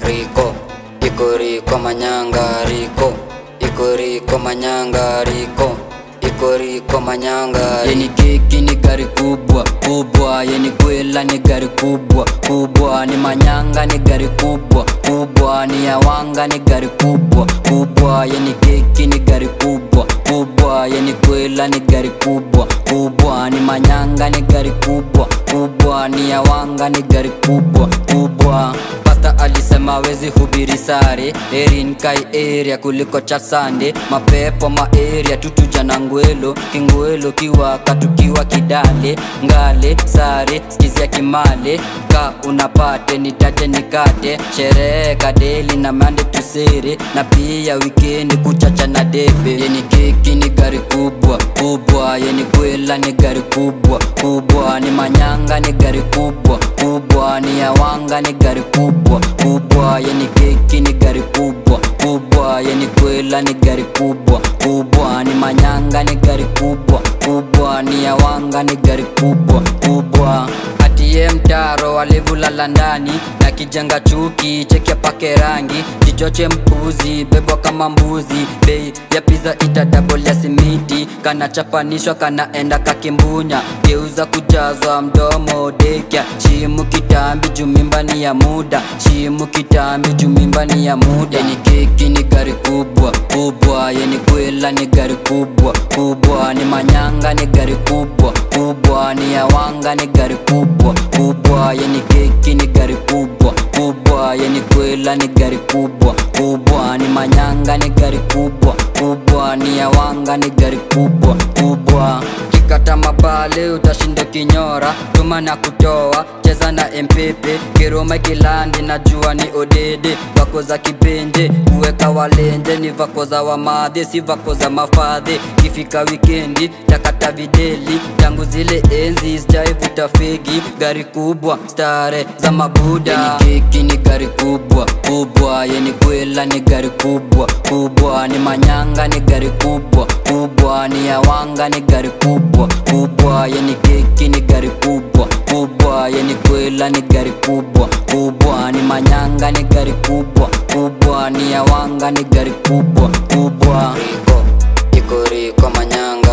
riko iko riko manyanga riko iko riko manyanga riko iko riko manyanga yeni keki ni gari kubwa kubwa yeni kwela ni gari kubwa kubwa ni manyanga ni gari kubwa kubwa ni yawanga ni gari kubwa kubwa yeni keki ni gari kubwa kubwa yeni kwela ni gari kubwa kubwa ni manyanga ni gari kubwa kubwa ni yawanga ni gari kubwa kubwa pasta alisema wezi hubiri sare erin kai area kuliko cha sande mapepo maeria tutuja na ngwelo kingwelo kiwaka tukiwa kidale ngale sare skizia kimale ka unapate nitaje nikate sherehe kadeli na mande tusere na pia wikendi kuchacha na debe yeni keki ni gari kubwa kubwa yeni kwela ni gari kubwa kubwa ni manyanga ni gari kubwa kubwa ni yawanga ni gari kubwa kubwa yeni keki ni gari kubwa kubwa yeni kwela ni gari kubwa kubwa ni manyanga ni gari kubwa kubwa ni yawanga ni gari kubwa kubwa atiye mtaro alivulala ndani na kijenga chuki chekia pake rangi kichoche mpuzi bebwa kama mbuzi bei ya piza ita double ya simiti kanachapanishwa kanaenda kakimbunya geuza kujazwa mdomo dekya shimu kitambi jumimba ni ya muda shimu kitambi jumimba ni ya muda ni keki ni gari kubwa kubwa yeni kwela ni gari kubwa kubwa ni manyanga ni gari kubwa kubwa ni yawanga ni gari kubwa kubwa yeni keki ni gari kubwa kubwa yeni kwela ni gari kubwa kubwa ni manyanga ni gari kubwa kubwa ni yawanga ni gari kubwa kubwa kikata mabale utashinda kinyora tuma na kutoa cheza na mpepe kiroma kilandi na jua ni odede vako za kipenje kuweka walenje ni vako za wamadhe si vako za mafadhe kifika wikendi takata videli tangu zile enzi sijaivuta fegi gari kubwa stare za mabuda yeni keki ni gari kubwa kubwa yeni kwela ni gari kubwa kubwa ni manyanga ni gari kubwa kubwa ni yawanga ni gari kubwa kubwa yeni keki ni gari kubwa kubwa yeni kwela ni gari kubwa kubwa ni manyanga ni gari kubwa kubwa ni yawanga ni gari kubwa kubwa riko iko riko manyanga